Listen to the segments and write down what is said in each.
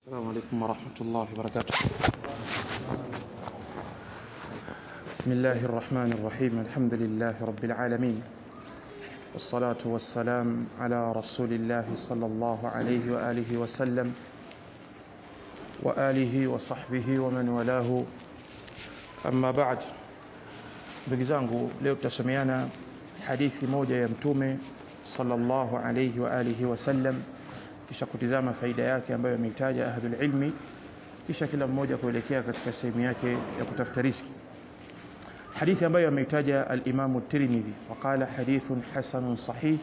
السلام عليكم ورحمة الله وبركاته بسم الله الرحمن الرحيم الحمد لله رب العالمين والصلاة والسلام على رسول الله صلى الله عليه وآله وسلم وآله وصحبه ومن والاه أما بعد ndugu zangu leo tutasomeana hadithi moja ya mtume sallallahu alayhi wa alihi wasallam kisha kutizama faida yake ambayo ameitaja ahlul ilmi kisha kila mmoja kuelekea katika sehemu yake ya kutafuta riski hadithi ambayo ameitaja al-Imam at-Tirmidhi وقال حديث حسن صحيح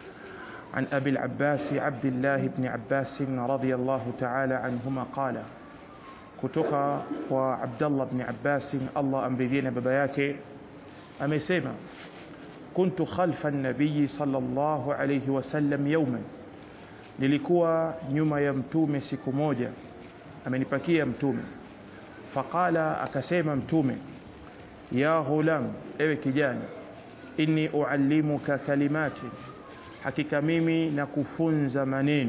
عن أبي العباس عبد الله بن عباس رضي الله تعالى عنهما قال kutoka kwa Abdullah ibn Abbas Allah amridhie na baba yake amesema kuntu khalfa an-nabiy sallallahu alayhi wasallam yawman nilikuwa nyuma ya mtume siku moja amenipakia mtume faqala akasema mtume ya ghulam ewe kijana inni uallimuka kalimati hakika mimi nakufunza maneno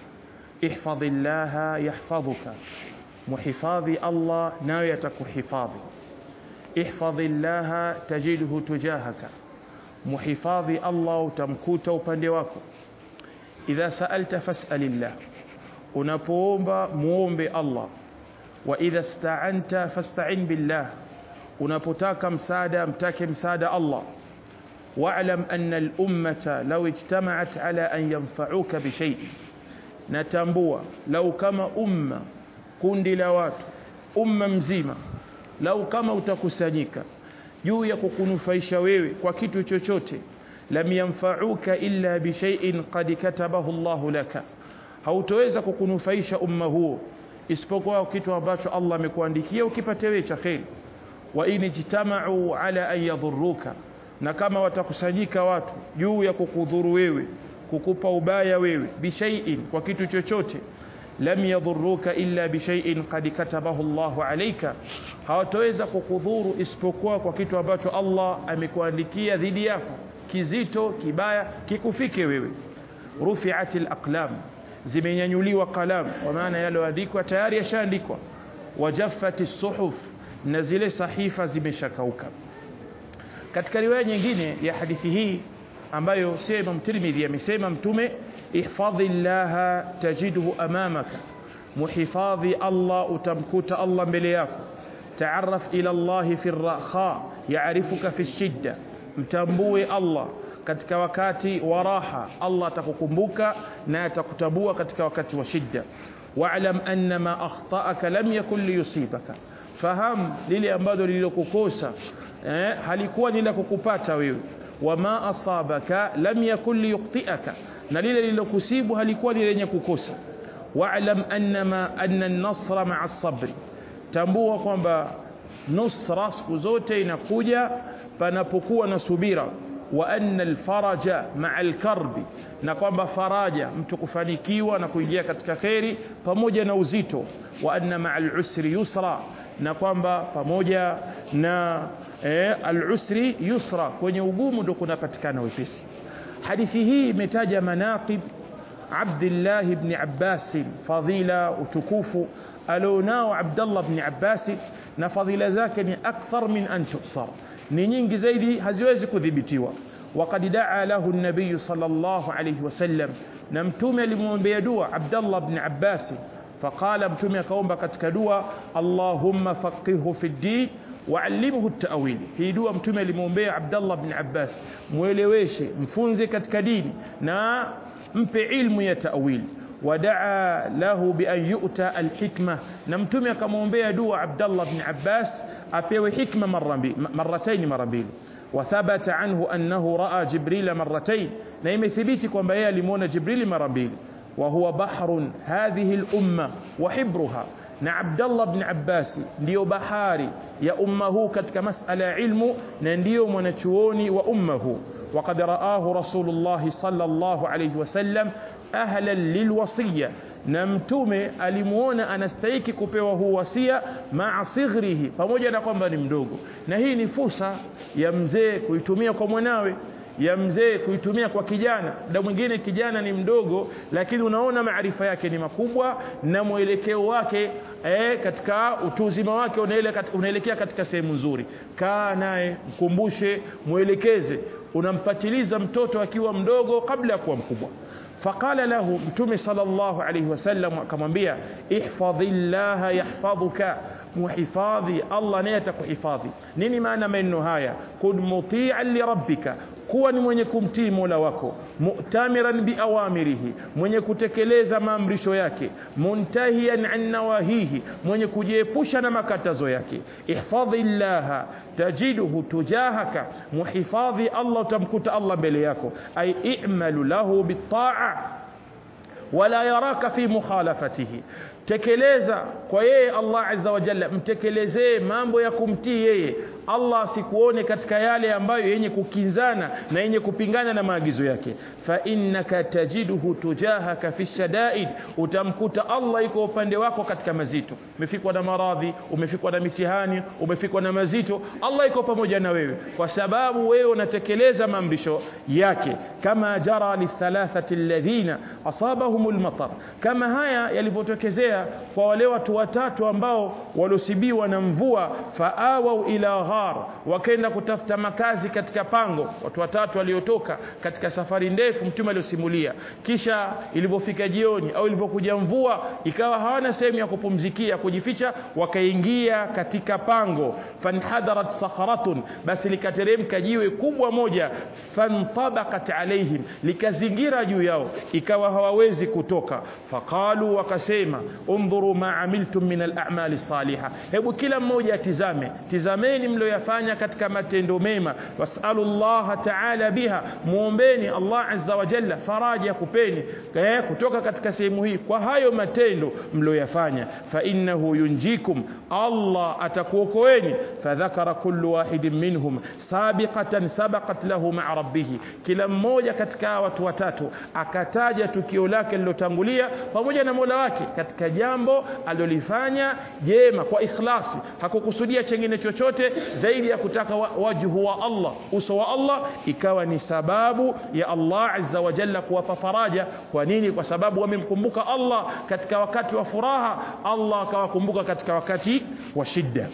ihfadhillaha yahfadhuka muhifadhi Allah nayo yatakuhifadhi ihfadhillaha tajidhu tujahaka muhifadhi Allah utamkuta upande wako idha sa'alta fas'alillah unapoomba muombe Allah wa idha sta'anta fasta'in billah unapotaka msaada mtake msaada Allah wa'lam anna al-ummata law ijtama'at ala an yanfa'uka bi shay'in natambua lau kama umma kundi la watu umma mzima lau kama utakusanyika juu ya kukunufaisha wewe kwa kitu chochote lam yanfa'uka illa bi shay'in qad katabahu Allah laka hautoweza kukunufaisha umma huo isipokuwa kitu ambacho Allah amekuandikia ukipate wewe cha khair wa in jitama'u ala an yadhurruka na kama watakusanyika watu juu ya kukudhuru wewe kukupa ubaya wewe bi shay'in kwa kitu chochote lam yadhurruka illa bi shay'in qad katabahu Allahu alayka hawataweza kukudhuru isipokuwa kwa kitu ambacho Allah amekuandikia dhidi yako kizito kibaya kikufike wewe rufi'atil aqlam zimenyanyuliwa kalam kwa maana yaloandikwa tayari yashaandikwa wajaffatis suhuf na zile sahifa zimeshakauka katika riwaya nyingine ya hadithi hii ambayo sio Imam Tirmidhi amesema mtume ihfadhillaha tajidhu amamaka muhifadhi Allah utamkuta Allah mbele yako taarraf ila Allah fi raha yaarifuka fi shidda mtambue Allah katika wakati wa raha Allah atakukumbuka na atakutambua katika wakati wa shidda wa'lam anna ma akhta'aka lam yakun liyusibaka fahamu lile ambalo lililokukosa eh, halikuwa ni la kukupata wewe wama asabaka lam yakun liyuqti'aka na lile lililokusibu halikuwa ni lenye kukosa wa'lam annama anna an-nasra ma'a as-sabr tambua kwamba nusra siku zote inakuja panapokuwa na subira wa anna al-faraja ma'a al-karbi na kwamba faraja mtu kufanikiwa na kuingia katika kheri pamoja na uzito wa anna ma'a al-usri yusra na kwamba pamoja na eh, al-usri yusra kwenye ugumu ndo kunapatikana wepesi hadithi hii imetaja manaqib Abdullah ibn Abbas fadhila utukufu alionao Abdullah ibn Abbas na fadhila zake ni akthar min an tusar ni nyingi zaidi haziwezi kudhibitiwa وقد دعا له النبي صلى الله عليه وسلم نمتوم لمومبيا دعاء عبد الله بن عباس فقال متوم كاومبا ketika dua اللهم فقهه في الدين وعلمه التأويل hii dua mtume alimwombea Abdullah bin Abbas mueleweshe mfunze katika dini na mpe ilmu ya ta'wil wadaa lahu bi an yu'ta alhikma na mtume akamwombea dua Abdullah bin Abbas apewe hikma marratayn mara mbili وثبت عنه أنه رأى جبريل مرتين na imethibiti kwamba yeye alimuona Jibril mara mbili وهو بحر هذه الأمة وحبرها na Abdullah ibn Abbas ndiyo bahari ya umma huu katika masala ya ilmu na ndiyo mwanachuoni wa umma huu وقد رآه رسول الله صلى الله عليه وسلم أهلا للوصية na mtume alimuona anastahiki kupewa huu wasia maa sighrihi pamoja na kwamba ni mdogo na hii ni fursa ya mzee kuitumia kwa mwanawe ya mzee kuitumia kwa kijana muda mwingine kijana ni mdogo lakini unaona maarifa yake ni makubwa na mwelekeo wake eh, katika utu uzima wake unaelekea katika sehemu nzuri kaa naye mkumbushe mwelekeze unampatiliza mtoto akiwa mdogo kabla ya kuwa mkubwa faqala lahu mtume sallallahu alayhi wasallam akamwambia ihfadhillaha yahfadhuka muhifadhi Allah naye atakuhifadhi nini maana maneno haya kun muti'an li rabbika kuwa ni mwenye kumtii Mola wako mu'tamiran biawamirihi mwenye kutekeleza maamrisho yake muntahiyan an nawahihi mwenye kujiepusha na makatazo yake ihfadhillaha tajiduhu tujahaka muhifadhi Allah utamkuta Allah mbele yako ay i'malu lahu bitta'a wala yaraka fi mukhalafatihi tekeleza kwa yeye Allah azza wa jalla mtekelezee mambo ya kumtii yeye Allah asikuone katika yale ambayo yenye kukinzana na yenye kupingana na maagizo yake fa innaka tajiduhu tujahaka fi shadaid utamkuta Allah iko upande wako katika mazito umefikwa na maradhi umefikwa na mitihani umefikwa na mazito Allah iko pamoja na wewe kwa sababu wewe unatekeleza maamrisho yake kama jara lithalathati alladhina asabahumul matar kama haya yalivyotokezea kwa wale watu watatu ambao walosibiwa na mvua faawau ila ghar wakaenda kutafuta makazi katika pango watu watatu waliotoka katika safari ndefu mtume aliosimulia kisha ilipofika jioni au ilipokuja mvua ikawa hawana sehemu ya kupumzikia kujificha wakaingia katika pango fanhadarat sakharatun basi likateremka jiwe kubwa moja fantabakat alaihim likazingira juu yao ikawa hawawezi kutoka faqalu wakasema undhuru ma amiltum min al-a'mali salihah hebu kila mmoja atizame tizameni mlioyafanya katika matendo mema wasalu Allah ta'ala biha muombeni Allah azza wa jalla faraja kupeni eh, kutoka katika sehemu hii kwa hayo matendo mlioyafanya fa innahu yunjikum Allah atakuokoeni fadhakara kullu wahidin minhum sabiqatan sabaqat lahu ma'a rabbih kila mmoja katika watu watatu akataja tukio lake lilotangulia pamoja na Mola wake katika jambo alilofanya jema kwa ikhlasi hakukusudia chengine chochote zaidi ya kutaka wajhu wa Allah uso wa Allah ikawa ni sababu ya Allah azza wa jalla kuwapa faraja kwa nini kwa sababu wamemkumbuka Allah katika wakati wa furaha Allah akawakumbuka katika wakati wa shida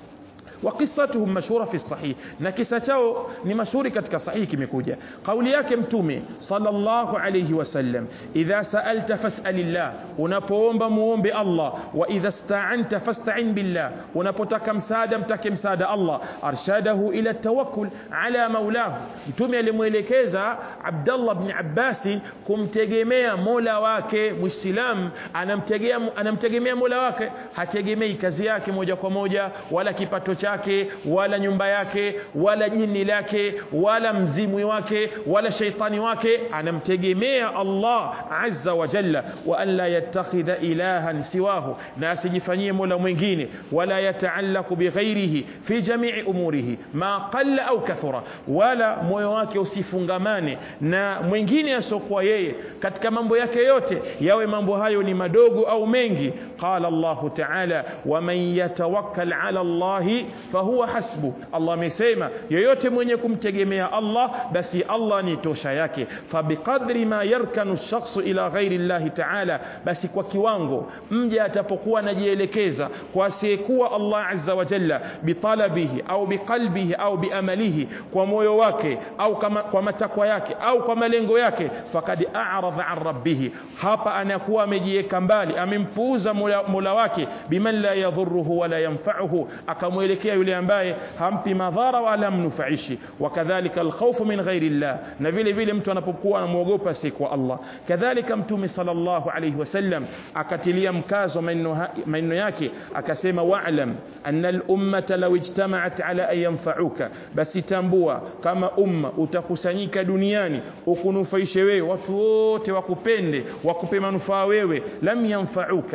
وقصتهم مشهورة في الصحيح نكسة chao ni mashuhuri katika sahihi kimekuja kauli yake mtume sallallahu alayhi wasallam idha sa'alta fas'alillah unapoomba muombe Allah wa idha sta'anta fasta'in billah unapotaka msaada mtake msaada Allah arshadahu ila tawakkul ala maulahu mtume alimuelekeza Abdullah ibn Abbas kumtegemea Mola wake muislam anamtegemea anamtegemea Mola wake hategemei kazi yake moja kwa moja wala kipato cha chake wala nyumba yake wala jini lake wala mzimwi wake wala shaitani wake anamtegemea Allah azza wa jalla wa an la yattakhidha ilahan siwahu na asijifanyie mola mwingine wala yataallaku bighairihi fi jamii umurihi ma qalla au kathura wala moyo wake usifungamane na mwingine asiokuwa yeye katika mambo yake yote yawe mambo hayo ni madogo au mengi qala Allah ta'ala wa man yatawakkal ala Allah fahuwa hasbu Allah amesema yoyote mwenye kumtegemea Allah basi Allah ni tosha yake fabiqadri ma yarkanu shakhsu ila ghairi Allah ta'ala basi kwa kiwango mja atapokuwa anajielekeza kwa asiyekuwa Allah azza wa jalla bitalabihi au biqalbihi au biamalihi kwa moyo wake au kama kwa matakwa yake au kwa malengo yake fakad a'radha an rabbih hapa anakuwa amejiweka mbali amempuuza mola, mola wake biman la yadhurruhu wala yanfa'uhu akamwelekea yule ambaye hampi madhara wala mnufaishi wakadhalika alkhawfu min ghairi llah na vile vile mtu anapokuwa anamwogopa si kwa Allah kadhalika mtume sallallahu alayhi wasallam akatilia mkazo maneno yake akasema wa'lam anna al-ummata law ijtama'at ala an yanfa'uka basi tambua kama umma utakusanyika duniani ukunufaishe wewe watu wote wakupende wakupe manufaa wewe lam yanfa'uka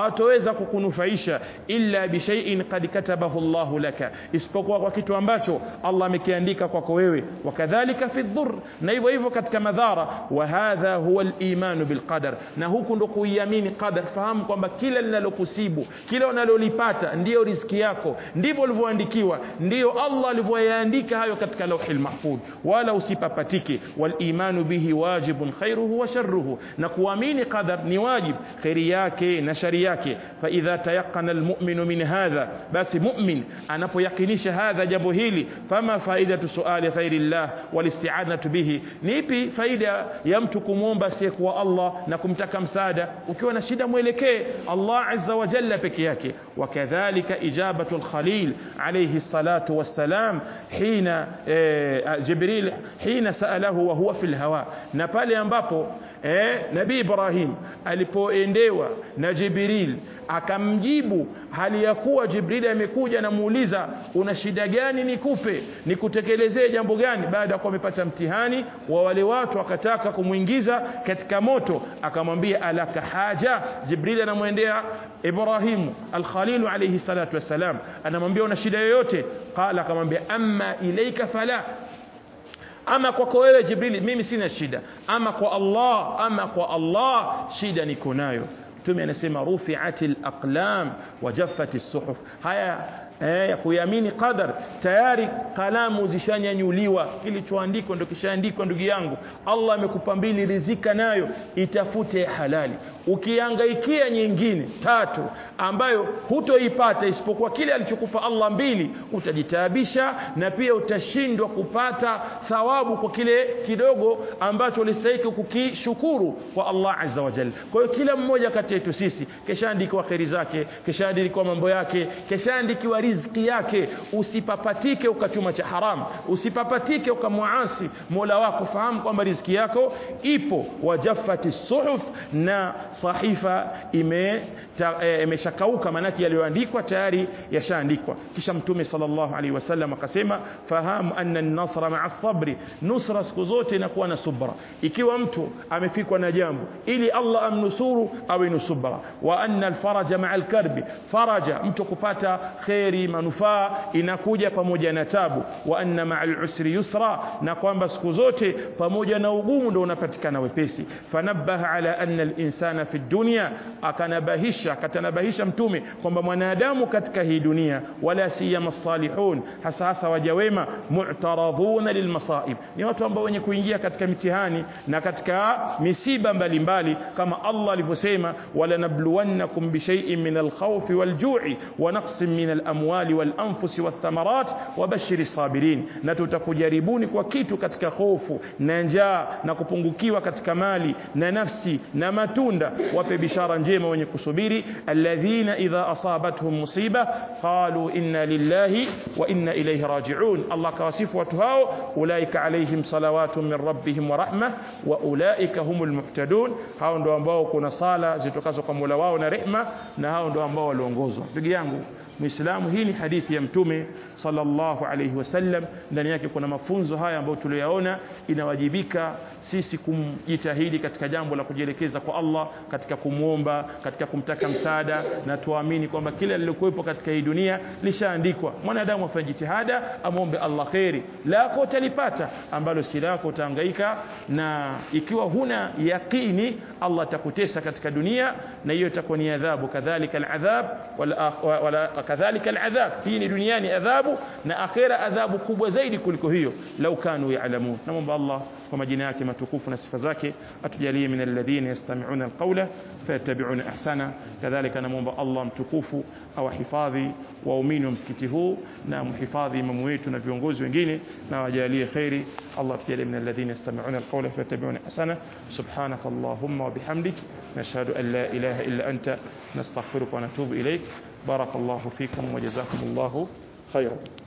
hawatoweza kukunufaisha illa bishaiin qad katabahu Allahu laka isipokuwa kwa kitu ambacho Allah amekiandika kwako wewe wakadhalika fi dhur na hivyo hivyo katika madhara wa hadha huwa al-imanu bilqadar na huku ndo kuiamini qadar fahamu kwamba kila linalokusibu kila unalolipata ndiyo riziki yako ndivyo ulivyoandikiwa ndiyo Allah alivyoyaandika hayo katika lauhil mahfudh wala usipapatike wal imanu bihi wajibun khairuhu wa sharruhu na kuamini qadar ni wajib khairi yake na shari yake fa idha tayaqqana almu'minu min hadha basi mu'min anapoyakinisha hadha jambo hili fama faidatu suali khairillah wal isti'anatu bihi ni ipi faida ya mtu kumwomba asiyekuwa Allah na kumtaka msaada ukiwa na shida mwelekee Allah azza wa jalla peke yake wakadhalika ijabatu al-khalil alayhi salatu wassalam hina eh, jibril hina saalahu wa huwa fil hawa na pale ambapo eh, nabii Ibrahim alipoendewa na Jibril akamjibu hali ya kuwa Jibril amekuja namuuliza una shida gani nikupe nikutekelezee jambo gani baada ya kuwa amepata mtihani wa wale watu wakataka kumwingiza katika moto akamwambia alaka haja Jibril anamwendea Ibrahimu al-Khalil alayhi salatu wassalam anamwambia una shida yoyote qala akamwambia amma ilaika fala ama kwako wewe Jibril mimi sina shida ama kwa Allah ama kwa Allah shida niko nayo mtume anasema rufi'atil aqlam wa jaffatis suhuf haya eh, ya kuamini qadar tayari kalamu zishanyanyuliwa kilichoandikwa ndio kishaandikwa ndugu yangu Allah amekupa mbili rizika nayo itafute halali ukihangaikia nyingine tatu ambayo hutoipata isipokuwa kile alichokupa Allah mbili utajitaabisha na pia utashindwa kupata thawabu kwa kile kidogo ambacho ulistahili kukishukuru kwa Allah azza wa jalla kwa hiyo kila mmoja kati yetu sisi keshaandikiwa kheri zake keshaandikiwa mambo yake keshaandikiwa riziki yake usipapatike ukachuma cha haram usipapatike ukamwasi Mola wako fahamu kwamba riziki yako ipo wajaffati suhuf na sahifa ime imeshakauka e, manake yaliyoandikwa tayari yashaandikwa kisha mtume sallallahu alaihi wasallam akasema fahamu anna an-nasra ma'a sabri nusra siku zote inakuwa na subra ikiwa mtu amefikwa na jambo ili Allah amnusuru awe ni subra wa anna al-faraja ma'a al-karbi faraja mtu kupata khairi manufaa inakuja pamoja na tabu wa anna ma'a al-usri yusra na kwamba siku zote pamoja na ugumu ndio unapatikana wepesi fanabbaha ala anna al-insana fi dunya akanabahisha akatanabahisha mtume kwamba mwanadamu katika hii dunia wala siyama salihun hasa hasa waja wema mu'taradhuna lilmasaib ni watu ambao wenye kuingia katika mitihani na katika misiba mbalimbali kama Allah alivyosema wala nabluwannakum bishay'in min alkhawfi walju'i wa naqsin min alamwali walanfusi wathamarat wabashiri sabirin na tutakujaribuni kwa kitu katika hofu na njaa na kupungukiwa katika mali na nafsi na matunda wape bishara njema wenye kusubiri alladhina idha asabatuhum musiba qalu inna lillahi wa inna ilayhi raji'un Allah kawasifu watu hao ulaika alaihim salawatun min rabbihim wa rahma wa ulaika humul muhtadun hao ndio ambao kuna sala zitokazo kwa Mola wao na rehma na hao ndio ambao waliongozwa ndugu yangu Muislamu hii ni hadithi ya Mtume sallallahu alayhi wasallam ndani yake kuna mafunzo haya ambayo tuliyaona inawajibika sisi kumjitahidi katika jambo la kujielekeza kwa Allah katika kumwomba katika kumtaka msaada na tuamini kwamba kila lilokuwepo katika hii dunia lishaandikwa mwanadamu afanye jitihada amwombe Allah khairi lako utalipata ambalo si lako utahangaika na ikiwa huna yaqini Allah atakutesa katika dunia na hiyo itakuwa ni adhabu kadhalika aladhab wala, wala kadhalika aladhab hii ni duniani adhabu na akhera adhabu kubwa zaidi kuliko hiyo lau kanu ya'lamun namomba Allah kwa majina yake matukufu na sifa zake atujalie min alladhina yastami'una alqawla fayattabi'una ahsana kadhalika namomba Allah mtukufu awahifadhi waumini wa msikiti huu na mhifadhi imamu wetu na viongozi wengine na wajalie khairi Allah tujalie min alladhina yastami'una alqawla fayattabi'una ahsana subhanaka allahumma wa bihamdik nashhadu an la ilaha illa anta nastaghfiruka wa natubu ilayk بارك الله فيكم وجزاكم الله خيرا